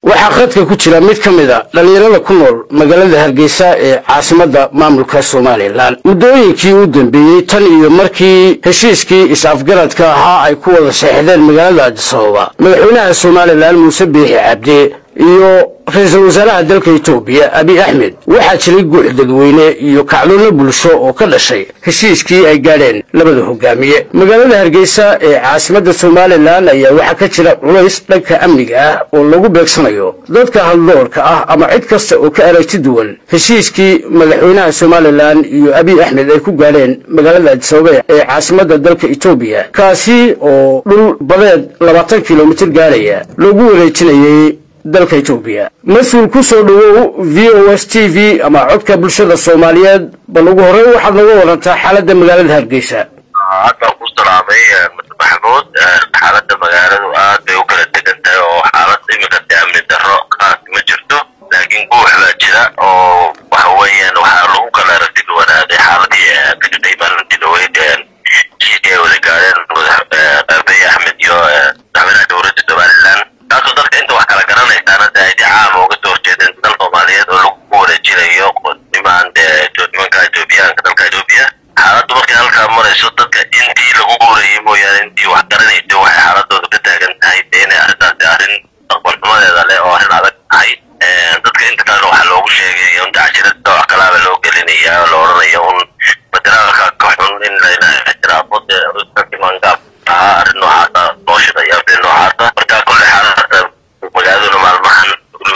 waxaa khadka ku jira mid ka mid a dhallinyarada ku nool magaalada hargeysa ee caasimadda maamulka somalilan muddooyinkii u dambeeyey tan iyo markii heshiiskii is-afgaradka ahaa ay ku wada seexdeen magaalada adisababa madaxweynaha somalilan muuse biixi cabdi iyo ra-iisul wasaaraha dalka etoobiya abiy axmed waxaa jiray guux dadweyne iyo kacdoonno bulsho oo ka dhashay heshiiskii ay gaadheen labada hogaamiye magaalada hargeysa ee caasimadda somalilan ayaa waxaa ka jira culays dhanka amniga ah oo lagu beegsanayo dadka hadloorka ah ama cid kasta oo ka aragti duwan heshiiskii madaxweynaha somalilan iyo abiy axmed ay ku gaadheen magaalada adisababa ee caasimadda dalka etoobiya kaasi oo dhul badeed labaatan kilomitir gaadhaya loogu wareejinayay dalka etoobiya mas-uul ku soo dhowow v o s t v ama codka bulshada soomaaliyeed bal ugu horreyn waxaad naga warantaa xaaladda magaalada hargeysa hadda ku salaamay maxamuud xaaladda magaaladu aad bay u kala degan tahay oo xaalad imika de amni darro kaas ma jirto laakiin guux baa jira oo waxa weeyaan waxaa lagu kala aragti duwanaaday xaaladii ka jirtay maalintii dhaweyd heshiiskii ay wada gaadheen abiy axmed iyo madaxweynaha dowladda somalilan taasoo dadka inta wax kala garanaysaana de ay de caama uga soo horjeedeen dal soomaaliyeed oo lagu wareejinayo nimaan de nimanka etoobiyaanka dalka etoobiya xaaladdu markay halkaa marayso dadka intii lagu guurayay mooyaane intii wax garanaysa waxay xaaladooda ka taagan tahay de inay arrintaasi arrin aqbalxumadeeda leh oo arrin adag tahay dadka inta kalena waxaa loogu sheegay un dacjirada wax kalaaba loo gelinaya oo la odhanayo un federaalka ka xun in layna ixtiraafo de imangaab ahaa arrin noocaasa loo shidaya arrin noocaasa marka kolle xaalada magaaladuna maalmahan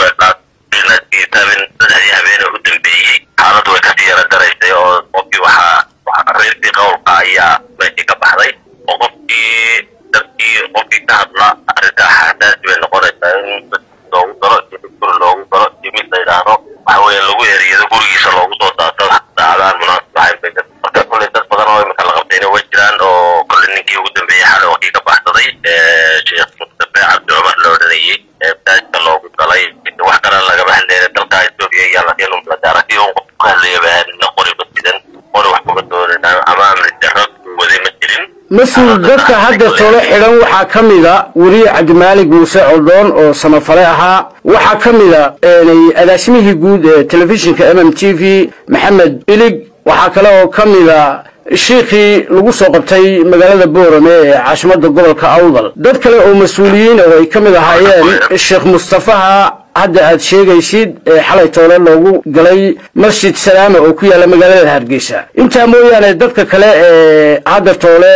habeen saddexdii habeen u dambeeyey xaaladdu way kasii yara daraysay oo qofkii waxaa reertii qowlka ayaa meeshii ka baxday oo qofkii dadkii qofkii ka hadla arrinta xasaasi bay noqonaysaa in loogu daro iyo mid guri loogu daro iyo mid la yidhaahdo waxa weeye lagu eriyado gurigiisa loogu soo daato saacadaan munaasib ahayn bay marka kolley dad badan oo imika la qabtayna way jiraan oo kolley ninkii ugu dambeeyey xalay waqtii ka baxsaday sheekh mustafe cabdi cumar la odhanayey ee masaajidka loogu galay wax kale lagama hadlayna dalka etoobiya iyo laakiin aragti un qof ku hadlaya baana qori basidan qori wax kuma doonin ama amni darro waday ma jirin mas-uul dadka hadda tolo xidhan waxaa ka mida weriye cabdimaalig muuse codoon oo samafale ahaa waxaa ka mida agaashimihii guud ee telefishinka m m t v maxamed ilig waxaa kale oo ka mida shiikhii lagu soo qabtay magaalada boorame ee caasimadda gobolka awdal dad kale oo mas-uuliyiin oo ay ka mid ahaayeen sheekh mustafaha hadda aad sheegaysid ee xalay toole loogu galay masjid salaama oo ku yaalla magaalada hargeysa intaa mooyaane dadka kale ee hadda toole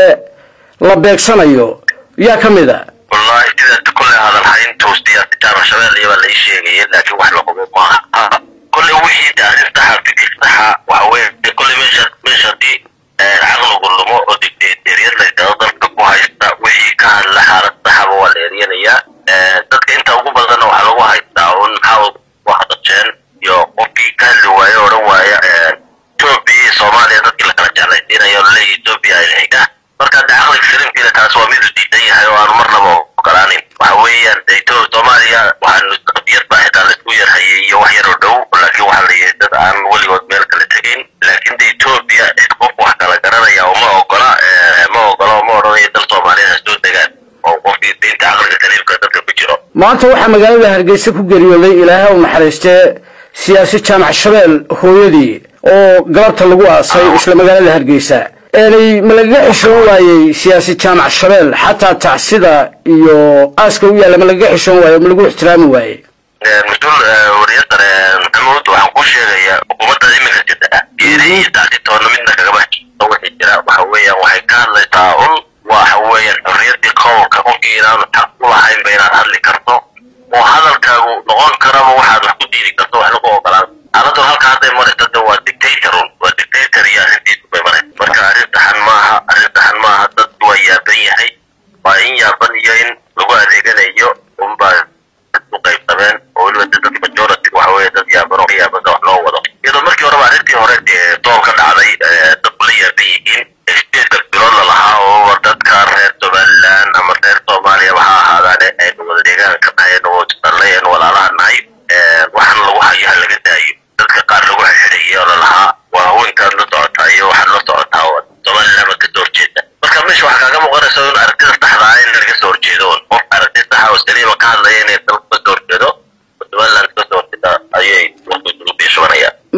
la beegsanayo yaa ka mid a wallahi sidaas kolley hadalhayntu siyaasi jaamac shabeelle baa lai sheegaya laakiin wax la hubo maaha kolley wixii de arrin saxa fikir saxa waxa weye kolley meesha meesha haddii caqligu lumo oo dictatoriyad la yidhahdo dalka ku haysta wixii ka hadla xaalad saxaba waa la eryanayaa dadka inta ugu badanna waxaa lagu haystaa un maxaa waxdasheen iyo qofkii ka hadli waaye odhan waaya etoobiya iyo soomaaliya dadkii lakala jeclaysiinayo laleeyahy etoobiya ay xiga marka de caqliga salimkiina taas waa mid u diidan yahay oo aanu marnaba ogolaanin waxa weeyaan de etoobiya soomaaliya waxaanu qadiyad baa xitaa laisku yarhayay iyo wax yar oo dhow laakiin waxaa la yihi dad aan weligood meel kala tegayn laakiin de etoobiya cid qof wax kala garanaya uma ogola ma ogola oo ma odhanayo dal soomaaliya ha soo degaan oo qofkii diinta caqliga saliimka dadka ku jiro maanta waxaa magaalada hargeysa ku geeriyooday ilaahay u naxariistee siyaasi jaamac shabeel hooyadii oo galabta lagu aasay isla magaalada hargeysa eenay ma lagaga xishoon waayey siyaasi jaamac shabeel xataa tacsida iyo aaska u yaalla ma lagaga xishoon waaye ma lagu ixtiraami waaye mas-uul wariyasare maxamuud waxaan kuu sheegayaa xukuumadda imika jirta geeri iyo tacsi toonna midna kagaba xishoon wixii jira waxa weeyaan waxay ka hadlaysaa un waxa weeyaan xorriyaddii qowlka qofkii inaanu xaq u lahaynba inaad hadli karto oo hadalkaagu noqon karaba waxaad wax ku diidi karto wax lagu ogolaan xaaladun halka hadday marayso de waa dictatorun waa dictator iyo arrintiisu bay maraysa marka arrin saxan maaha arrin saxan maaha dad waa yaaban yahay waa in yaaban iyo in lagu adeeganayo unbaa u qaybsameen oo weliba de dadka majority waxa weeye dad yaaban oo ka yaabada wax loo wado iyadoo markii horeba arrintii hore dee doon ka dhacday dadku la yaaban yihiin sideedka bilood la lahaa oo dadka reer somaliland ama reer soomaaliya waxa ahaadaane aynu wada deegaanka nahay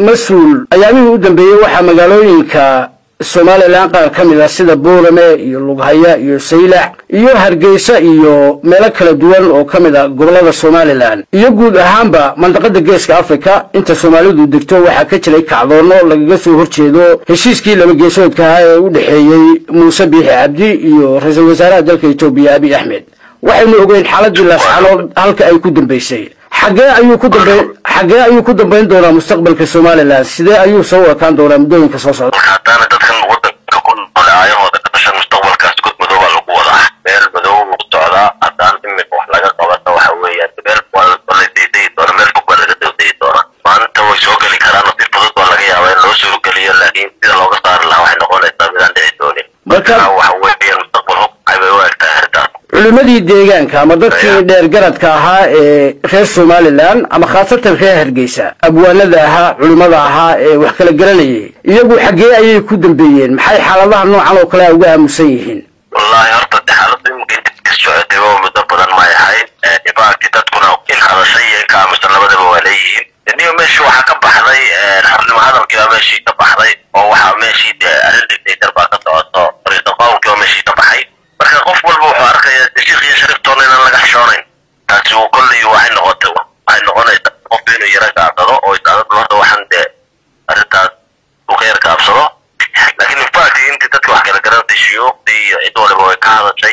mas-uul ayaamihii u dambeeyey waxaa magaalooyinka somalilan qaar ka mid ah sida boorame iyo lughaya iyo saylac iyo hargeysa iyo meelo kala duwan oo ka mid ah gobolada somalilan iyo guud ahaanba mandaqada geeska africa inta soomaalidu degto waxaa ka jiray kacdoono lagaga soo horjeedo heshiiskii laba geesoodka ahaa ee u dhexeeyey muuse biixi cabdi iyo ra-iisul wasaaraha dalka etoobiya abiy axmed waxaynu ogeyn xaaladii laascanood halka ay ku dambeysay xagee ayuu ku dambeyn xagee ayuu ku dambeyn doonaa mustaqbalka somalilan sidee ayuu soo ekaan doonaa muddooyinka soo socda haddaana dadkan wadanka ku noole aayahooda ka dhashan mustaqbalkaas god madow baa lagu wadaa meel madow lagu socdaa haddaan imika wax laga qabata waxa weeyaan meel waa la daydayi doona meel fog baa laga daydayi doona maanta way soo geli karaan si fudud baa laga yaabaa in loo soo geliyo laakiin sida looga saari lahaa waxay noqonaysaa midaan dhici doonin Marka- marka waxa weeyaan mustaqbal hogcay bay u egtahay arrintaas culimadii deegaanka ama dadkii dheergaradka ahaa ee reer somalilan ama khaasatan reer hargeysa abwaanada ahaa culimada ahaa ee wax kala garanayay iyagu xaggee ayay ku dambeeyeen maxay xaaladaha noocan oo kale a uga aamusan yihiin wallaahi horta de xaaladdu iminka inta ka socotay oo muddo badan may ahayn ibaakti dadkuna in hadashay iyo in ka aamusan labadaba waa leeyihiin niyo meeshii waxaa ka baxday xornimo hadalkii baa meeshii ka baxday oo waxaa meeshii de arrin dictator baa ka socoto fariiqo qowlkii baa meeshii ka baxay marka qof walba wuxuu arkaya de sheekh iyo shariftoona inaan laga xishoonayn taasi uu kolley waxay noqotay waxay noqonaysaa qof inuu yara gaabsado oo isaadadu horta waxaan de arrintaas uu ka yar gaabsado laakiin infact intii dadka wax kala garantay shuyuuqdii iyo cid waliba way ka hadashay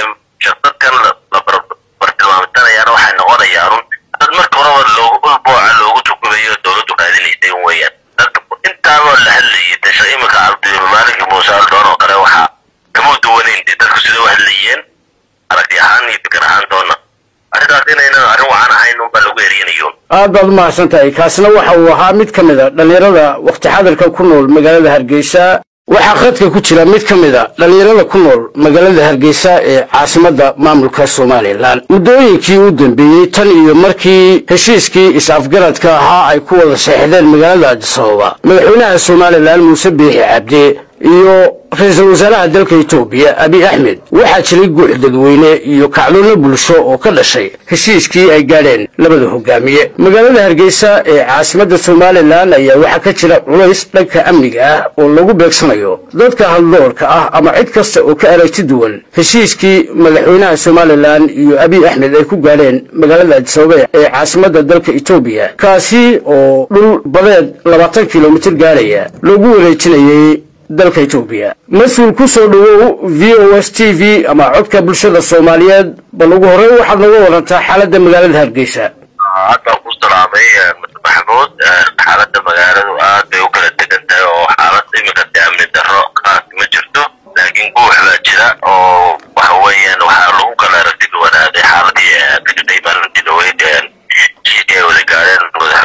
dadkan la bartilmaamtanayaana waxay noqonayaan dad marka horeba loogu ulbooca loogu tukubayo dowladdu raadinaysay weeyaan dadka intaaba la hadlayay desha iminka cabdimaalinka muuse aldoon oo kale waxaa kama duwanayn dee dadku sida u hadlayeen aragti ahaan iyo fikir ahaantoona arrintaas inaynan arrin wacan ahayn unbaa lagu erinayo aad baad umahadsan tahay kaasina waxa uu ahaa mid ka mid a dhallinyarada wakhti xadirka ku nool magaalada hargeysa waxaa khadka ku jira mid ka mid a dhallinyarada ku nool magaalada hargeysa ee caasimadda maamulka somalilan muddooyinkii u dambeeyey tan iyo markii heshiiskii is-afgaradka ahaa ay ku wada seexdeen magaalada adisababa madaxweynaha somalilan muuse biixi cabdi iyo ra-iisul wasaaraha dalka etoobiya abiy axmed waxaa jiray guux dadweyne iyo kacdoonno bulsho oo ka dhashay heshiiskii ay gaadheen labada hogaamiye magaalada hargeysa ee caasimadda somalilan ayaa waxaa ka jira culays dhanka amniga ah oo lagu beegsanayo dadka hadloorka ah ama cid kasta oo ka aragti duwan heshiiskii madaxweynaha somalilan iyo abiy axmed ay ku gaadheen magaalada adisababa ee caasimadda dalka etoobiya kaasi oo dhul badeed labaatan kilomitir gaadhaya loogu wareejinayay dalka etoobiya mas-uul ku soo dhowow v o s t v ama codka bulshada soomaaliyeed bal ugu horreyn waxaad naga warantaa xaaladda magaalada hargeysa hadda ku salaamay mr maxamuud xaaladda magaaladu aad bay u kala degan tahay oo xaalad iminka de amni darro kaas ma jirto laakiin guux baa jira oo waxa weeyaan waxaa lagu kala aragti duwanaaday xaaladii ka jirtay maalintii dhaweyd heshiiskii ay wada gaadheen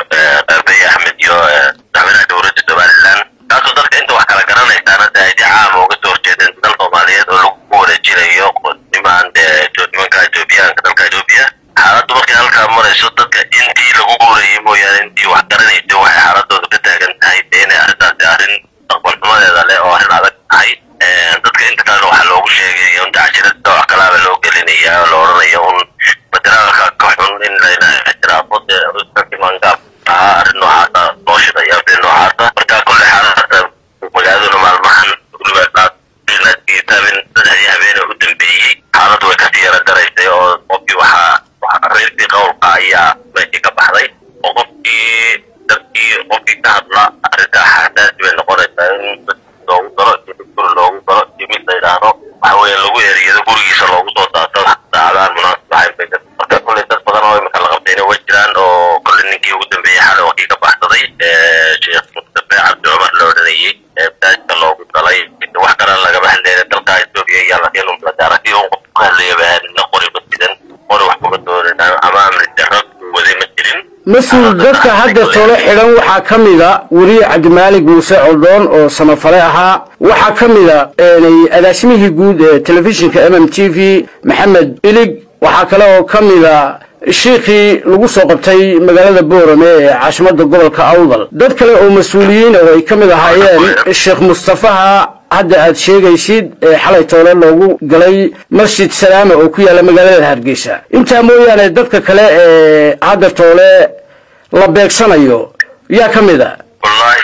abiy axmed iyo madaxweynaha dowladda somalilan taasoo dadka inta wax kala garanaysaana de ay si caama uga soo horjeedeen dal soomaaliyeed oo lagu wareejinayo nimaan de nimanka etoobiyaanka dalka etoobiya xaaladdu markay halkaa marayso dadka intii lagu guurayay mooyaane intii wax garanaysay waxay xaaladooda ka taagan tahay de inay arrintaasi arrin mustaqbal xumadeeda leh oo arrin adag tahay dadka inta kalena waxaa loogu sheegay in dacjirada wax kalaaba loo gelinaya oo la odhanayo un federaalka ka xun in layna ixtiraafo de imangaab ahaa arrin noocaasa loo shidaya arrin noocaasa marka kolle xaalada magaaladuna maalmahan weliba taabin saddexdii habeene u dambeeyey xaaladdu way kasii yara garaysay oo qofkii waxaa reerkii qowlka ayaa meeshii ka baxday oo qofkii dadkii qofkii ka hadla arrinta xasaasi bay noqonaysaa in loogu daro iyo guri loogu daro iyo mid la yidhaahdo waxa weeye lagu eriyado gurigiisa loogu soo daato saacadaan munaasib ahayn bay dad marka kolley dad badan oo imika la qabtayna way jiraan oo kolley ninkii ugu dambeeyey xalay wakii ka baxsaday sheekh mustafe cabdi cumar la odhanayey ee masaajidka loogu galay wax kale lagama hadlayna dalka etoobiya iyo laakiin aragti un qof ku hadlaya ba nina qori ma sidan qori wax kuma doonin ama amni darro waday ma jirin mas-uul dadka hadda tole xidhan waxaa ka mida weriye cabdimaalig muuse coldoon oo samafale ahaa waxaa ka mida agaasimihii guud ee telefishinka m m t v maxamed ilig waxaa kale oo ka mida shiikhii lagu soo qabtay magaalada boorame ee caasimadda gobolka awdal dad kale oo mas-uuliyiin oo ay ka mid ahaayeen sheekh mustafaha hadda aad sheegaysid ee xalay toole loogu galay masjid salaama oo ku yaalla magaalada hargeysa intaa mooyaane dadka kale ee hadda toole la beegsanayo yaa ka mid a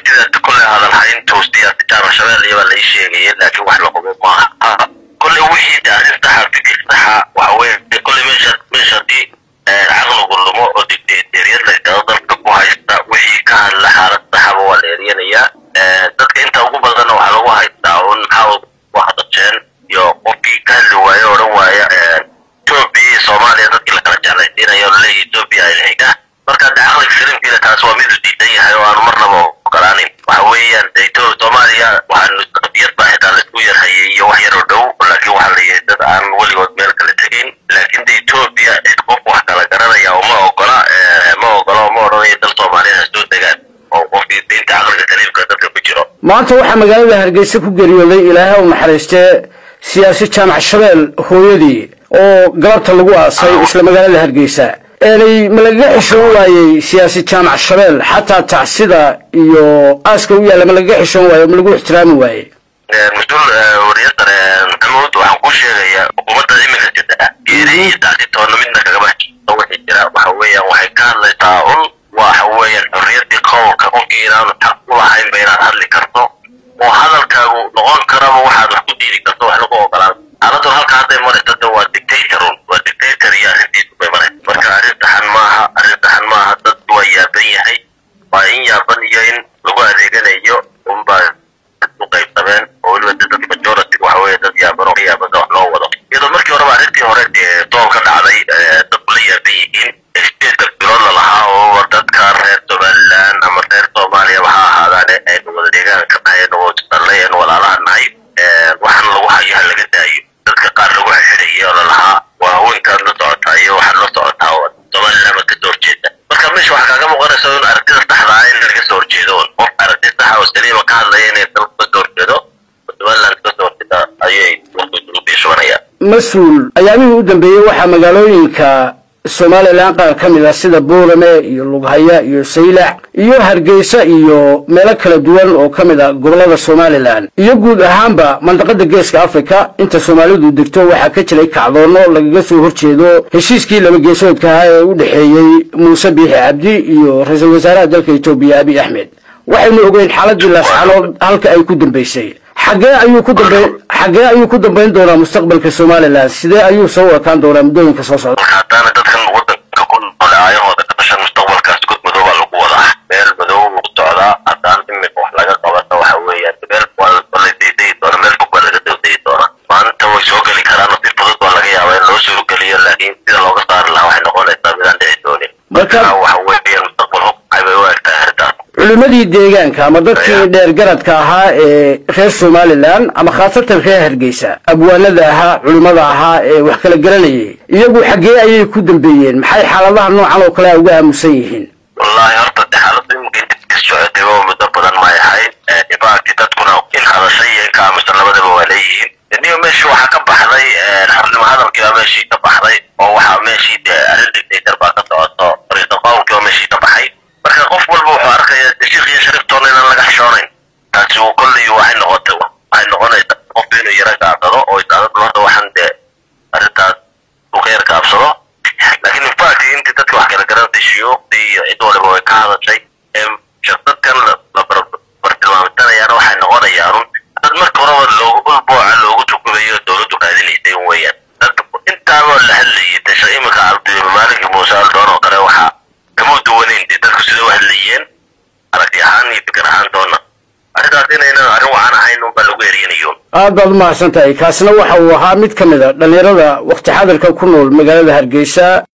sida kolley hadalhayntu siyaasi jaamac shabeel iyabaa lai sheegaya laakiin wax la hubo maaha kolley wixii de arrin saxa fikir saxa waxa weye kolley meesha meesha haddii caqligu lumo oo dictatoriyad la yidhahdo dalka ku haysta wixii ka hadla xaalad saxaba waa la eryanayaa dadka inta ugu badanna waxaa lagu haystaa un maxaa ku hadasheen iyo qofkii ka hadli waaye o odhan waaya etoobiya iyo soomaaliya dadkii la kala jeclaysiinayo o laleeyahy etoobiya ay xiga marka de caqliga filimkiina taas waa midu diidan yahay oo aanu marnaba ogolaanin waxa weeyaan de etoobiya soomaaliya waxaanu qadiyad baa xitaa laisku yarhayay iyo wax yar oo dhow laakiin waxaa la yihi dad aan weligood meel kala tegin laakiin de etoobiya cid qof wax kala garanaya uma ogola ma ogola uma odhanayo dal soomaaliya ha soo degaan oo qofkii diinta caqliga saliimka dadka ku jiro maanta waxaa magaalada hargeysa ku geeriyooday ilaahay u naxariistee siyaasi jaamac shabeel hooyadii oo galabta lagu aasay isla magaalada hargeysa eenay ma lagaga xishoon waayey siyaasi jaamac shabeel xataa tacsida iyo aaska u yaalla ma lagaga xishoon waaye ma lagu ixtiraami waaye mas-uul wariyasar maxamuud waxaan kuu sheegayaa xukuumadda iminka jirta geeri iyo tacsi toonna midna kagama heshiiso wixii jira waxa weeyaan waxay ka hadlaysaa un waxa weeyaan xorriyaddii qowlka qofkii inaanu xaq u lahaynba inaad hadli karto oo hadalkaagu noqon karaba waxaad wax ku diidi karto wax lagu ogolaan xaaladdu halka hadday maraysa de waa dictatorun waa dictator iyo arrintiisu bay maraysa marka arrin saxan maaha arrin saxan maaha dad waa yaaban yahay waa in yaaban iyo in lagu adeeganayo unbaa u qaybsameen oo weliba de dad majority waxa weeye dad yaaban oo ka yaabanka wax loo wado iyadoo markii horeba arrintii hore dee dool ka dhacday dadku la yaaban yihiin steedka bilood la lahaa oo dadka reer somaliland ama reer soomaaliya waxa ahaadaane aynu wada deegaanka nahay aynu wadalle aynu walaalaha nahay waxaan lagu hayo ha laga daayo dadka qaar lagu xidhayay oo lalahaa waa haweenkaad la socotaa iyo waxaad la socotaa oo somaliland ma kasoo horjeeda marka meesha waxaa kaaga muuqanaysa in aragtida saxda ah in laga soo horjeedo un qof aragti saxa oo saliima ka hadlaya inay dalka kasoo horjeedo somaliland kasoo horjeeda ayay ugu biishubanayaan mas-uul ayaamihii u dambeeyey waxaa magaalooyinka somalilan qaar ka mid ah sida boorame iyo lughaya iyo saylac iyo hargeysa iyo meelo kala duwan oo ka mid ah gobollada somalilan iyo guud ahaanba mandaqada geeska africa inta soomaalidu degto waxaa ka jiray kacdoono lagaga soo horjeedo heshiiskii laba geesoodka ahaa ee u dhexeeyey muuse biixi cabdi iyo ra-iisul wasaaraha dalka etoobiya abiy axmed waxaynu ogeyn xaaladii laascanood halka ay ku dambeysay xagee ayuu ku dambeyn xagee ayuu ku dambeyn doonaa mustaqbalka somalilan sidee ayuu soo wakaan doonaa muddooyinka soo socda marka haddaana dadkan wadanka ku noole aayahooda ka dhashan mustaqbalkaas god madow baa lagu wadaa meel madow lagu socdaa haddaan imika wax laga qabata waxa weeyaan meel waa la daydayi doona meel fog baa laga daydayi doona maanta way soo geli karaan si fudud baa laga yaabaa in loo soo geliyo laakiin sida looga saari lahaa waxay noqonaysaa midaan dhici doonin Marka- marka waxa weeyaan mustaqbal hogcay bay u egtahay arrintaas culimmadii deegaanka ama dadkii dheer garadka ahaa ee reer somalilan ama khaasatan reer hargeysa abwaanada ahaa culimmada ahaa ee wax kala garanayay iyagu xaggee ayay ku dambeeyeen maxay xaaladaha noocan oo kale a uga aamusan yihiin wallaahi horta de xaaladda iminka inta kas socotay oo muddo badan may ahayn dhibaakii dadkuna in hadashay iyo in ka aamusan labadaba waa leeyihiin niyo meeshii waxaa ka baxday xornimo hadalkii baa meeshii ka baxday oo waxaa meeshii de arrin dictator baa ka socoto fariiqa qowlkii baa meeshii ka baxay marka qof walba wuxuu arkaya de sheekh iyo shariftoona inaan laga xishoonayn taasi uu kolley waxay noqotay waxay noqonaysaa qofku inuu yara gaabsado oo isaadadu hadda waxaan de arrintaas uu ka yar gaabsado laakiin infact intii dadka wax kala garantay shuyuuqdii iyo cid waliba way ka hadashay shaqdadkan la bartilmaamtanayaana waxay noqonayaan un dad marka horeba loogu ulbooca loogu tukubayo dowladdu raadinaysay un weeyaan dad intaaba la hadlayay desha iminka cabdimaaliki muuse aldoon oo kale waxaa kama duwanayn dee dadku sida u hadlayeen aragti ahaan iyo fikir ahaan doona arrintaas inaynan arrin wacan ahayn unbaa lagu eriyanayo aad baad umahadsan tahay kaasina waxa uu ahaa mid ka mid a dhallinyarada wakhti xadirka ku nool magaalada hargeysa